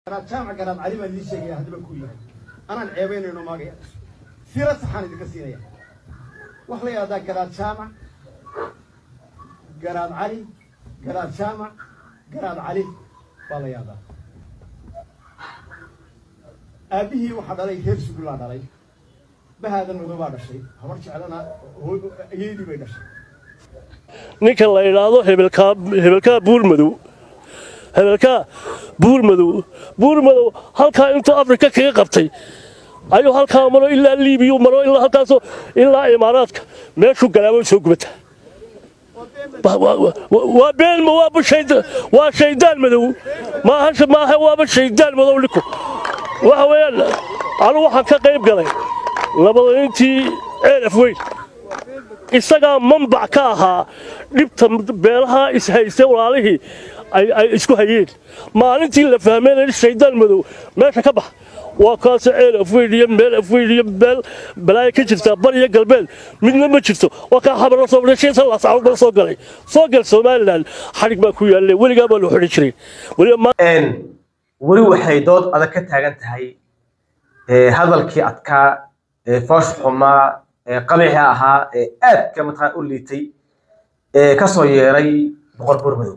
garaad jaamac garaad cali baan idiin sheegaya haddaba ku yahay anaan ceebaynayno maagaya sira saxaan idinka siinaya wax la yidhahdaa garaad jaamac garaad cali garaad jaamac garaad cali baa la yidhahdaa aabbihii waxaa dhalay reer sugullaa dhalay bahaadan madoobaa dhashay habar jeclana ayeydii bay dhashay ninka la idhaahdo hebelkaa hebelkaa buurmadow hebelkaa buurmadow buurmadow halkaa intuu afrika kaga qabtay ayuu halkaa maro ilaa liibiyu maro ilaa halkaasoo ilaa imaaraadka meeshuu galaabo soo gubata waa beenma waaba shaydaan waa shaydaan madow maaha maaha waaba shaydaan madow ninku waxa weeyaan anigu waxaan ka qayb galay labadayntii ceelaf weyn isagaa mambac ka ahaa dhibta beelaha ishayste walaalihii ay isku hayeen maalintii la fahmeen shaydaan madow meesha ka bax waa kaase ceel afweyn iyo meel afweyn iyo meel balaayo ka jirta bar iyo galbeed midna ma jirto waa kaa xabar la soo dhashay salaas caawd baa soo galay soo gal somaliland xadhig baa ku yaalle weligaa baa la xidhi jiray weliba weli waxay dood adag ka taagan tahay hadalkii adkaa foosh xumaa qabiixi ahaa ee aadka mataqaan u liitay ee kasoo yeeray boqor buurmadow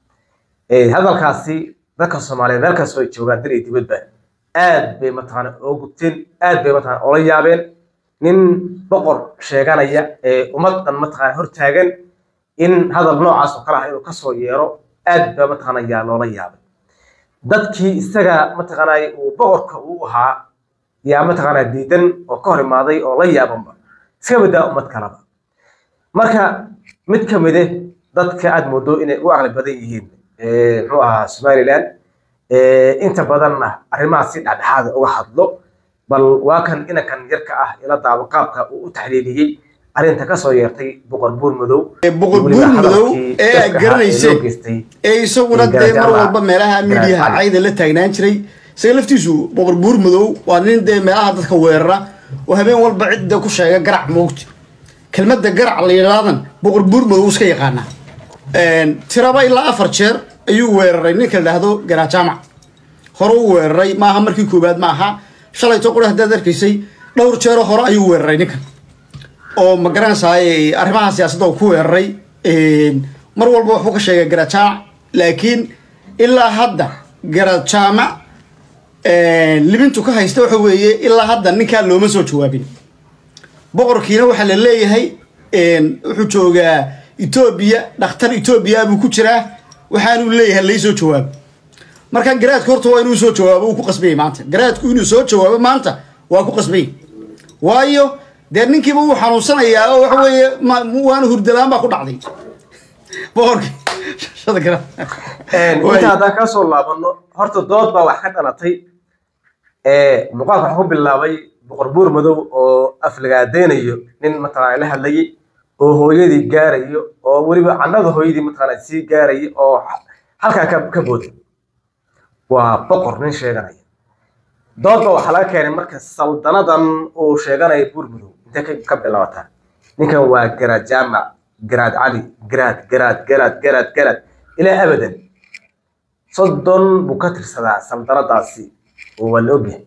hadalkaasi dadka soomaaliyeed meel kastoo ay joogaan dal iyo dibadba aad bay mataqaana oo gubteen aad bay mataqaana ola yaabeen nin boqor sheeganaya ee ummadan mataqaana hortaagan in hadal noocaas oo kale ah inuu kasoo yeero aad baa mataqaana yaa loola yaabay dadkii isaga mataqaana uu boqorka uu ahaa yaa mataqaana diidan oo ka hor imaaday oo la yaabanba iska badaa ummad kalaba marka mid ka mide dadka aad moodo inay u aqli badan yihiin muxuu ahaa somaliland inta badanna arrimaha si dhexdhexaada uga hadlo bal waa kan inankan yarka ah ila daabo qaabka uu u taxliiliyey arrinta kasoo yeertay boqor buur madow boqor buur madow ee aad garanaysay ee isaguna dee mar walba meelaha miidiyaha cayda la taagnaan jiray isaga laftiisu boqor buur madow waa nin dee meelaha dadka weerara oo habeen walba cidda ku sheega garac moogta kelmadda garac la yidhaadan boqor buur madow iska yaqaana tiraba ilaa afar jeer ayuu weeraray ninka la dhahdo garajaamac hore u weeraray maaha markii koowaad ma aha shalayto qura haddaad arkaysay dhowr jeero hore ayuu weeraray ninkan oo ma garanaysaay arrimaha siyaasadda uu ku weeraray mar walba wuxuu ka sheegay garajaamac laakiin ilaa hadda garajaamac libintu ka haysta waxa weeye ilaa hadda ninkaa looma soo jawaabin boqorkiina waxaa la leeyahay wuxuu joogaa etoobiya dhakhtar etoobiya buu ku jiraa waxaanuu leeyahay laysoo jawaabo marka garaadku horta waa inuu soo jawaabo uu ku qasbayay maanta garaadku inuu soo jawaabo maanta waa ku qasbayay waayo dee ninkiiba wuu xanuunsanayaa oo waxa weeye waana hurdalaan baa ku dhacday boqorkii inta haddaan kasoo laabano horta dood baa wax ka dhalatay muuqaalka waxaa ku bilaabay boqor buur madow oo aflagaadeynayo nin mataqaana la hadlayay oo hooyadii gaarayo oo weliba cannada hooyadii mataqaana sii gaaraya oo halkaa ka ka booday waa boqor nin sheeganaya doodba waxaa laga keenay marka saldanadan uu sheeganayo buur madow intee ka bilaabataa ninkan waa garaad jaamac garaad cali garaad garaad garaad garaad garaad ilaa abadan soddon buu ka tirsadaa saldanadaasi oo waa la ogyahay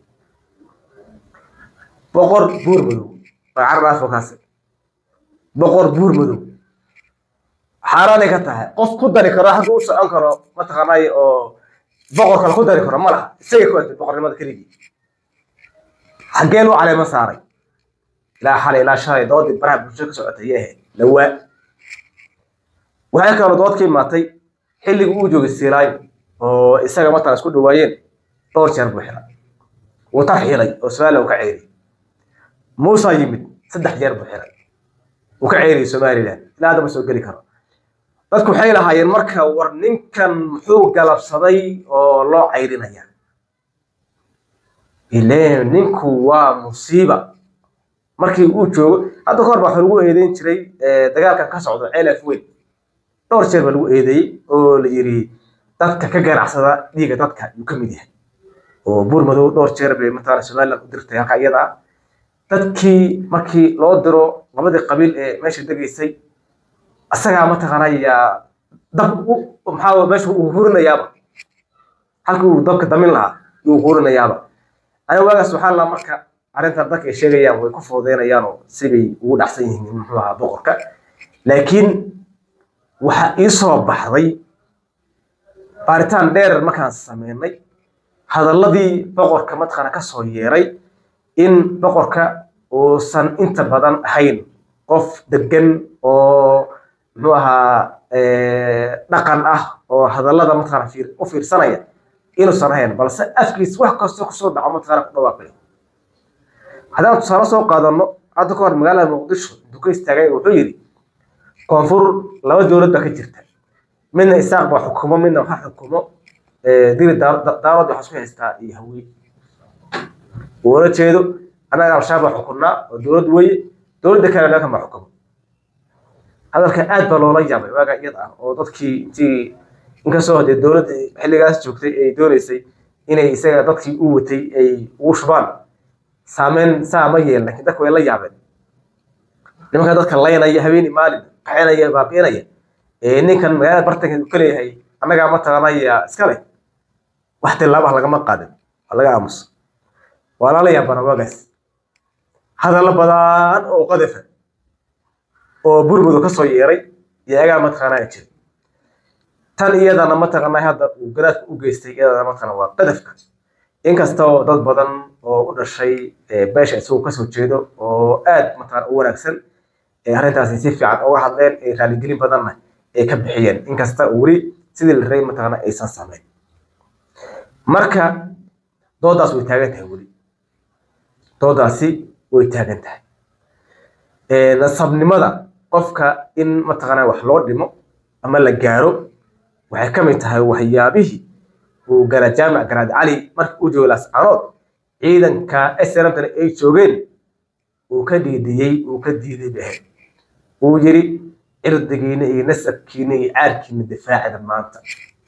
boqor buur madow waa carar afakaas boqor buur madow xaaraanay ka tahay qof ku dari karo xagga u socon karo mataqaanay oo boqor kale ku dari karo ma laha isagay ku egtay boqornimada keligii xaggee loo caleema saaray ilaa xalay ilaa shalay doodii baraha bulshada ka socotay yee ahayd lawaa waxay kaloo dood ka imaatay xilligii uu joogay siilaayo oo isaga mataqana isku dhawaayeen dhowr jeer buu xiray wuu tar xilay oo somaliland uu ka ceeriyey muusa yimid saddex jeer buu xiray uu ka ceeriyey somaliland ilaa hadda ma soo geli karo dadku waxay lahaayeen marka war ninkan muxuu galabsaday oo loo cayrinaya ileen ninku waa musiiba markii uu joogo hadda kahor baa waxa lagu eedeyn jiray dagaalkan ka socdo celaf weyn dhowr jeer baa lagu eedeeyey oo la yiri dadka ka ganacsada dhiiga dadka yuu ka mid yahay oo buur madow dhowr jeer bay mataqaana somaliland u dirtay halka iyada ah dadkii markii loo diro labadii qabiil ee meesha degaysay asagaa mataqaana yaa dab maxaa meesha uu hurinayaaba halkii uu dabka damin lahaa yuu qurinayaaba aniga waagaas waxaa la marka arrintan dadka ay sheegayaan way ku foodeynayaan oo sibay ugu dhacsan yihiin muxuu ahaa boqorka laakiin waxa ii soo baxday baaritaan dheer markaan sameynay hadalladii boqorka mataqaana ka soo yeeray in boqorka uusan inta badan ahayn qof degan oo muxuu ahaa dhaqan ah oo hadallada mataqaana fiir u fiirsanaya inuusan ahayn balse afkiis wax kastoo kusoo dhaco mataqaana ku dhawaaqayo haddaan tusaale soo qaadano hadda ka hor magaalada muqdisho duka istaagay wuxuu yidhi koonfur laba dowlad baa ka jirta midna isaaq baa xukumo midna waxaa xukumo diri daarood waxaa isku haystaa iyo hawiye ula jeedo annaga al-shabaab baa xukunnaa oo dowlad weeye dowladda kale meelkan baa xukumo hadalka aad baa loola yaabay waaga iyada ah oo dadkii intii inkastoo dee dowladda xilligaas joogtay ay dooneysay inay isaga dadkii u watay ay ugu shubaan saameyn saa ma yeelin laakiin dadka way la yaabeen nimanka dadka laynaya habeeni maalin qaxinaya baabi'inaya ninkan magaalada bartankeedu ka leeyahay annagaa mataqaanaya iska leh wax tilaabah lagama qaadin waa laga aamusa waa lala yaabana waagaas hadallo badan oo qadafa oo burmudu ka soo yeeray iyo agaa mataqaanaa jira tan iyadana mataqaanaa hadda uu garaadka u geystay iyadana mataqaana waa qadafka inkastoo dad badan oo u dhashay beesha isagu kasoo jeedo oo aad mataqaana u wanaagsan arrintaasi si fiican uga hadleen ee raaligelin badanna ay ka bixiyeen inkasta weli sidii la rabay mataqaana aysan samayn marka doodaas way taagan tahay weli doodaasi way taagan tahay nasabnimada qofka in mataqaana wax loo dhimo ama la gaaro waxay ka mid tahay waxyaabihii uu gara jaamac garaad cali markii uu joogo lascaanood ciidanka snmtana ay joogeen uu ka dhiidiyey uu ka diiday bahe uu yiri cirdigiina iyo nasabkiina iyo caarkiina difaacida maanta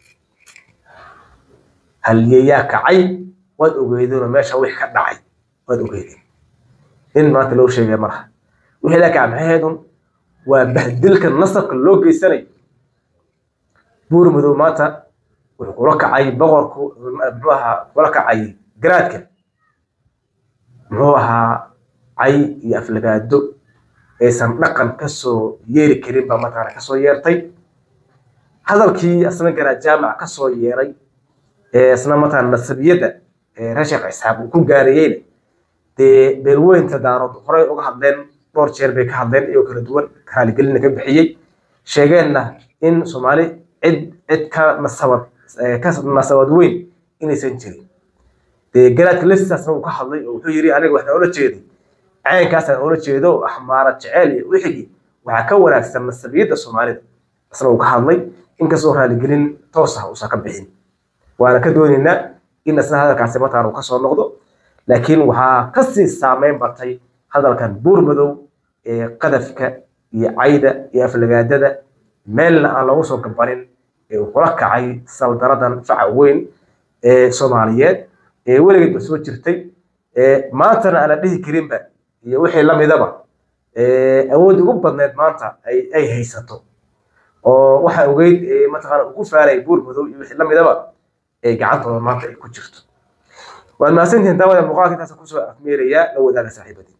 halyeeyaa kacay waad ogeydeenoo meesha wix ka dhacay waad ogeydeen in maanta loo sheegaya malaha wixii la kaca maxaheedun waa bahdilka nasabka loo geysanayo buur madow maanta wuxuu kula kacay boqorku muxuu ahaa kula kacay garaadka muxuu ahaa cay iyo aflagaado aysan dhaqan kasoo yeeri karin baa mataqaana kasoo yeertay hadalkii asna garaad jaamac kasoo yeeray ee isna mataqaana nasabiyadda ee reer sheekh isxaaq uu ku gaarayeyna dee beelweynta daarood horey uga hadleen dhowr jeer bay ka hadleen iyagoo kala duwan raaligelina ka bixiyey sheegeenna in soomaali cid cid ka nasabad ka nasabad weyn inaysan jirin dee garaadka leftisaasna uu ka hadlay oo wuxuu yiri aniga waxaan ula jeeday caynkaasaan ula jeedo axmaara jeceel iyo wixigii waxaa ka wanaagsan nasabiyadda soomaalida isna uu ka hadlay inkastoo raaligelin toos ah uusan ka bixin waana ka doonaynaa in isna hadalkaasi mataan uu kasoo noqdo laakiin waxaa kasii saameyn batay hadalkan buur madow ee qadafka iyo cayda iyo aflagaadada meelna aan loogu soo gabanin ee uu kula kacay saldaradan faca weyn ee soomaaliyeed ee weligeedba soo jirtay maantana aan la dhihi karinba iyo wixii lamidaba awood ugu badneed maanta ay haysato oo waxa ogeyd mataqaana ugu faalay buur madow iyo wixii lamidaba ee gacantooda maanta ay ku jirto waad mahadsantihiin daawada muuqaalka intaas kusoo afmeerayaa la wadaaga saaxiibadii